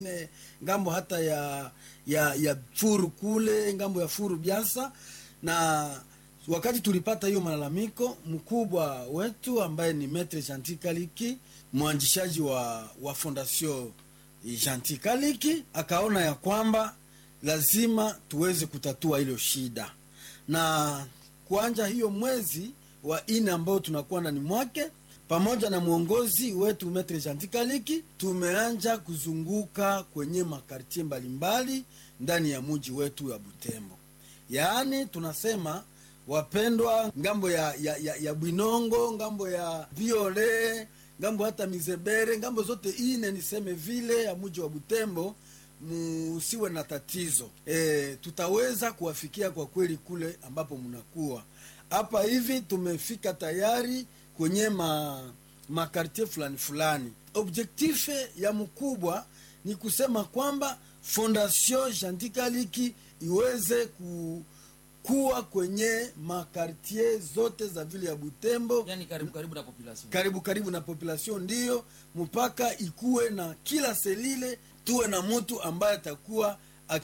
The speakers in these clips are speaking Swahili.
Ne, ngambo hata ya ya ya furu kule ngambo ya furu Biasa, na wakati tulipata hiyo malalamiko, mkubwa wetu ambaye ni Maitre Gentil Kaliki, mwanzishaji wa wa Fondation Gentil Kaliki, akaona ya kwamba lazima tuweze kutatua hilo shida, na kuanja hiyo mwezi wa ine ambao tunakuwa ndani mwake pamoja na mwongozi wetu Maitre Gentil Kaliki tumeanja kuzunguka kwenye makartie mbalimbali ndani ya muji wetu wa Butembo. Yaani tunasema wapendwa, ngambo ya, ya, ya, ya Bwinongo, ngambo ya Viole, ngambo hata Mizebere, ngambo zote ine niseme vile ya muji wa Butembo, musiwe na tatizo e, tutaweza kuwafikia kwa kweli kule ambapo mnakuwa hapa hivi. Tumefika tayari kwenye ma makartie fulani fulani. Objektife ya mkubwa ni kusema kwamba Fondation Gentil Kaliki iweze ku, kuwa kwenye makartie zote za vile ya Butembo, yani karibu karibu na population. karibu karibu na population, ndiyo mpaka ikuwe na kila selile, tuwe na mtu ambaye atakuwa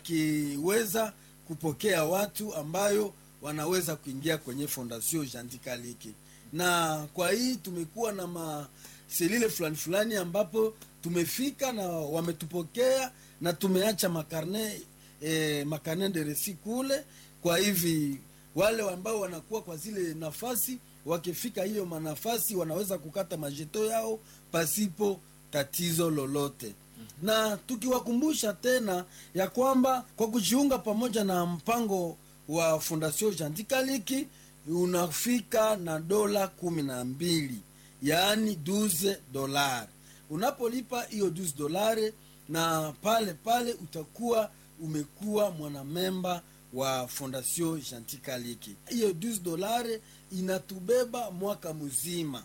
akiweza kupokea watu ambayo wanaweza kuingia kwenye Fondation Gentil Kaliki na kwa hii tumekuwa na maselile fulani fulani ambapo tumefika na wametupokea na tumeacha makarne eh, makarne de resi kule. Kwa hivi wale ambao wanakuwa kwa zile nafasi wakifika hiyo manafasi wanaweza kukata majeto yao pasipo tatizo lolote na tukiwakumbusha tena ya kwamba kwa kujiunga pamoja na mpango wa Fondation Gentil Kaliki unafika na dola kumi na mbili yaani 12 dolari. Unapolipa hiyo 12 dolari, na pale pale utakuwa umekuwa mwanamemba wa Fondation Gentil Kaliki. Hiyo 12 dolari inatubeba mwaka mzima,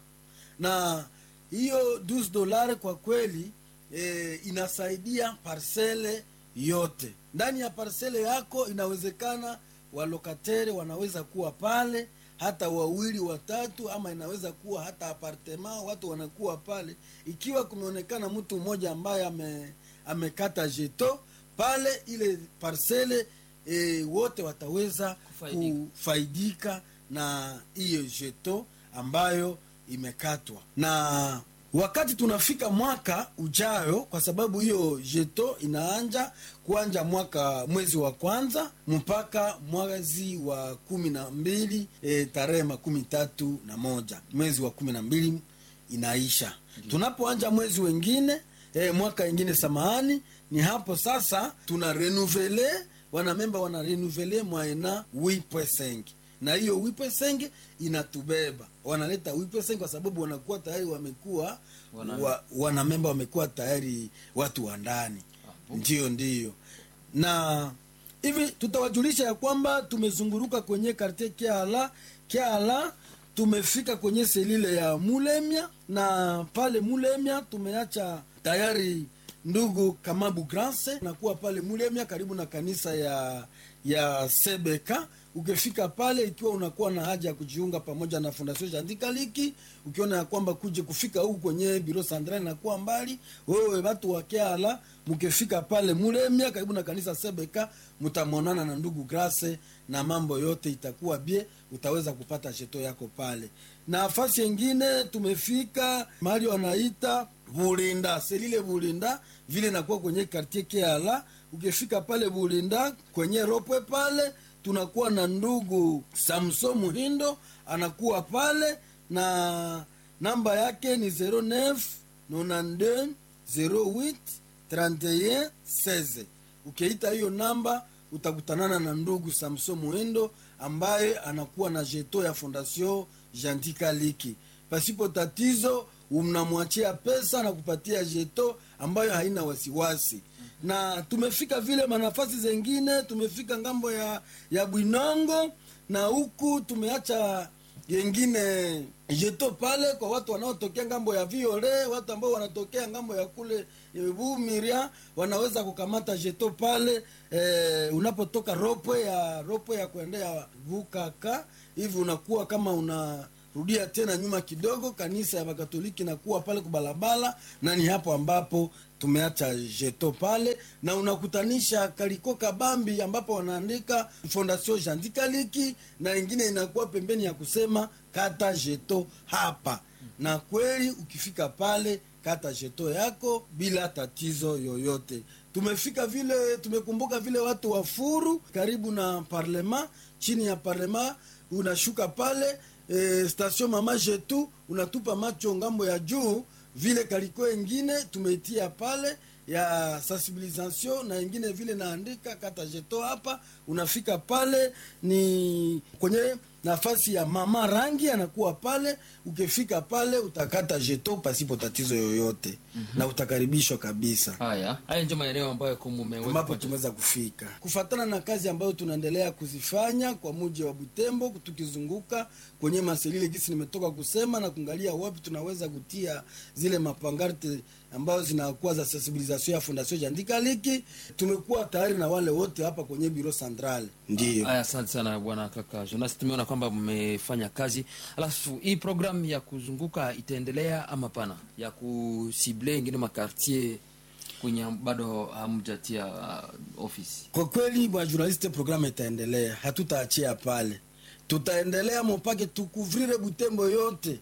na hiyo 12 dolari kwa kweli e, inasaidia parsele yote. Ndani ya parsele yako inawezekana walokatere wanaweza kuwa pale hata wawili watatu, ama inaweza kuwa hata apartema, watu wanakuwa pale. Ikiwa kumeonekana mtu mmoja ambaye ame, amekata jeto pale ile parsele e, wote wataweza Kufaidika. kufaidika na hiyo jeto ambayo imekatwa na wakati tunafika mwaka ujayo, kwa sababu hiyo jeto inaanja kuanja mwaka mwezi wa kwanza mpaka mwezi wa kumi na mbili e, tarehe makumi tatu na moja mwezi wa kumi na mbili inaisha. Tunapoanja mwezi wengine e, mwaka ingine, samahani, ni hapo sasa tuna renuvele wanamemba wana renuvele mwaena 8.5 na hiyo wipesenge inatubeba, wanaleta wipesenge kwa sababu wanakuwa tayari wamekuwa Wana- wa, wanamemba wamekuwa tayari watu wa ndani, ndiyo ndiyo. Na hivi tutawajulisha ya kwamba tumezunguruka kwenye kartie Kiala Kiala, tumefika kwenye selile ya Mulemya, na pale Mulemya tumeacha tayari ndugu Kamabu Grance nakuwa pale Mulemya karibu na kanisa ya ya Sebeka. Ukifika pale, ikiwa unakuwa na haja ya kujiunga pamoja na Fondation Gentil Kaliki, ukiona ya kwamba kuje kufika huku kwenye biro Sandra inakuwa mbali, wewe watu wa Kiala, mkifika pale Mulemya karibu na kanisa Sebeka, mtamonana na ndugu Grace na mambo yote itakuwa bie, utaweza kupata sheto yako pale. Nafasi yengine tumefika mahali wanaita Bulinda, selile Bulinda vile nakuwa kwenye kartie Kiala. Ukifika pale Bulinda kwenye ropwe pale tunakuwa na ndugu Samson Muhindo anakuwa pale na namba yake ni 09 92 08 31 16. Ukiita hiyo namba utakutanana na ndugu Samson Muhindo ambaye anakuwa na jeto ya Fondation Gentil Kaliki. Pasipo tatizo, unamwachia pesa na kupatia jeto ambayo haina wasiwasi na tumefika vile manafasi zengine, tumefika ngambo ya ya Bwinongo na huku tumeacha yengine jeto pale kwa watu wanaotokea ngambo ya Viole, watu ambao wanatokea ngambo ya kule Bumiria wanaweza kukamata jeto pale. Eh, unapotoka ropwe ya ropwe ya kuendea Vukaka hivi unakuwa kama una rudia tena nyuma kidogo kanisa ya bakatoliki nakuwa pale kubalabala na ni hapo ambapo tumeacha jeto pale na unakutanisha kaliko kabambi ambapo wanaandika fondation jandikaliki na ingine inakuwa pembeni ya kusema kata jeto hapa na kweli ukifika pale kata jeto yako bila tatizo yoyote tumefika vile tumekumbuka vile watu wa furu karibu na parlema chini ya parlema unashuka pale e, station mama jetu unatupa macho ngambo ya juu vile kaliko ingine tumeitia pale ya sensibilisation na ingine vile naandika kata jeto hapa unafika pale ni kwenye nafasi ya mama rangi anakuwa pale ukifika pale utakata jeto pasipo tatizo yoyote mm-hmm. na utakaribishwa kabisa haya haya ndio maeneo ambayo ambapo kumumeweka tumeweza kufika kufatana na kazi ambayo tunaendelea kuzifanya kwa muji wa butembo tukizunguka kwenye maselile gisi nimetoka kusema na kuangalia wapi tunaweza kutia zile mapangarte ambazo zinakuwa za sensibilisation ya fondation jandikaliki tumekuwa tayari na wale wote hapa kwenye biro central ndiyo Aya, asante sana bwana kaka Jonas, tumeona kwamba mmefanya kazi. Alafu hii program ya kuzunguka itaendelea ama pana, ya kusible ingine makartier kwenye bado hamjatia uh, ofisi? kwa kweli bwana journaliste programme itaendelea hatutaachia pale tutaendelea mopake tukuvrire butembo yote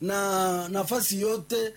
na nafasi yote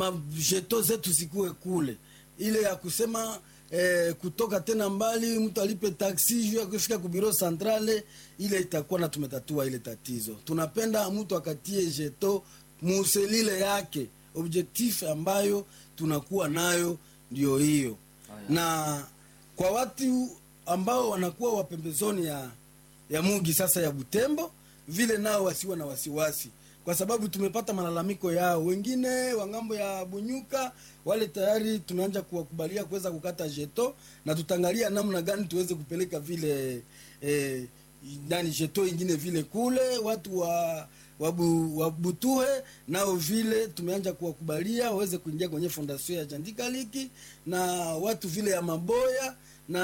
majeto zetu zikuwe kule ile ya kusema eh, kutoka tena mbali mtu alipe taksi juu ya kufika kubiro centrale ile itakuwa na tumetatua ile tatizo tunapenda mtu akatie jeto muselile yake objectif ambayo tunakuwa nayo ndio hiyo Haya. na kwa watu ambao wanakuwa wapembezoni ya ya mugi sasa ya butembo vile nao wasiwe na wasiwasi kwa sababu tumepata malalamiko yao wengine wa ngambo ya bunyuka wale tayari tunaanja kuwakubalia kuweza kukata jeto na tutaangalia namna gani tuweze kupeleka vile eh, nani jeto ingine vile kule watu wa wabu, wabutuhe nao vile tumeanja kuwakubalia waweze kuingia kwenye fondation ya jandikaliki na watu vile ya maboya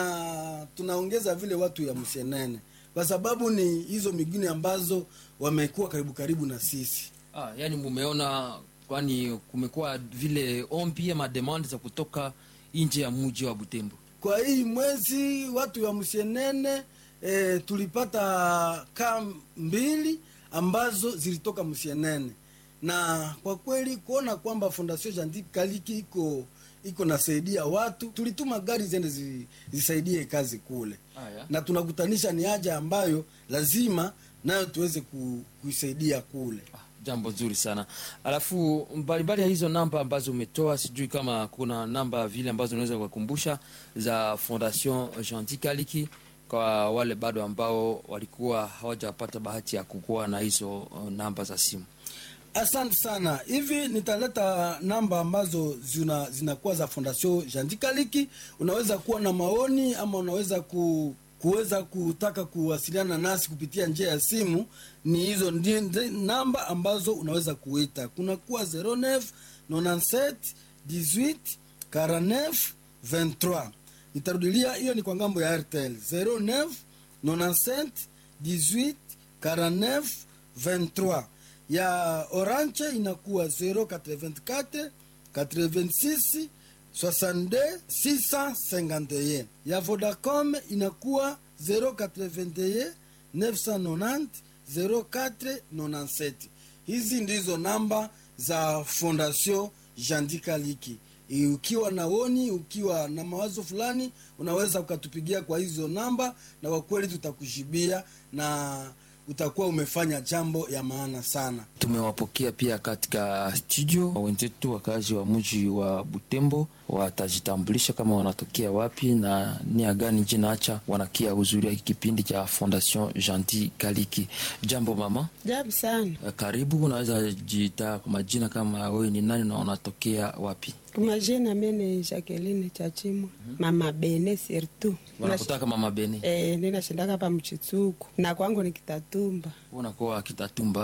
na tunaongeza vile watu ya msenene kwa sababu ni hizo mingine ambazo wamekuwa karibu karibu na sisi Ah, yani mumeona, kwani kumekuwa vile ombi ama demande za kutoka nje ya mji wa Butembo. kwa hii mwezi watu wa msenene e, tulipata kaa mbili ambazo zilitoka msenene na kwa kweli kuona kwamba fondation jandi kaliki iko iko nasaidia watu tulituma gari zende zi, zisaidie kazi kule Haya. na tunakutanisha ni haja ambayo lazima nayo tuweze ku, kuisaidia kule Ah, jambo zuri sana alafu mbalimbali ya hizo namba ambazo umetoa sijui kama kuna namba vile ambazo unaweza kuwakumbusha za fondation gentil kaliki kwa wale bado ambao walikuwa hawajapata bahati ya kukuwa na hizo uh, namba za simu asante sana hivi nitaleta namba ambazo zina zinakuwa za fondation jandikaliki unaweza kuwa na maoni ama unaweza ku kuweza kutaka kuwasiliana nasi kupitia njia ya simu ni hizo ndi, ndi, namba ambazo unaweza kuita kuna kuwa 09 97 18 49 23 nitarudilia hiyo ni kwa ngambo ya rtl 09 97 18 49 23 ya orange inakuwa 084 86 62 651 ya vodacom inakuwa 081 990 0497 hizi ndizo namba za fondation jandikaliki ukiwa na oni ukiwa na mawazo fulani unaweza ukatupigia kwa hizo namba na kwa kweli tutakujibia na utakuwa umefanya jambo ya maana sana tumewapokea pia katika studio wenzetu wakazi wa mji wa butembo watajitambulisha kama wanatokea wapi na nia gani jina acha wanakia huzuri ya kipindi cha fondation gentil kaliki jambo mama Jambo sana. Eh, karibu unaweza jiita kwa majina kama wewe ni nani na unatokea wapi Kwa majina mene Jacqueline Chachimwa. Mama Bene surtout. wanakutaka mama beni Eh, ninashindaka hapa mchitsuku. Na kwangu ni Kitatumba. unakuwa kitatumba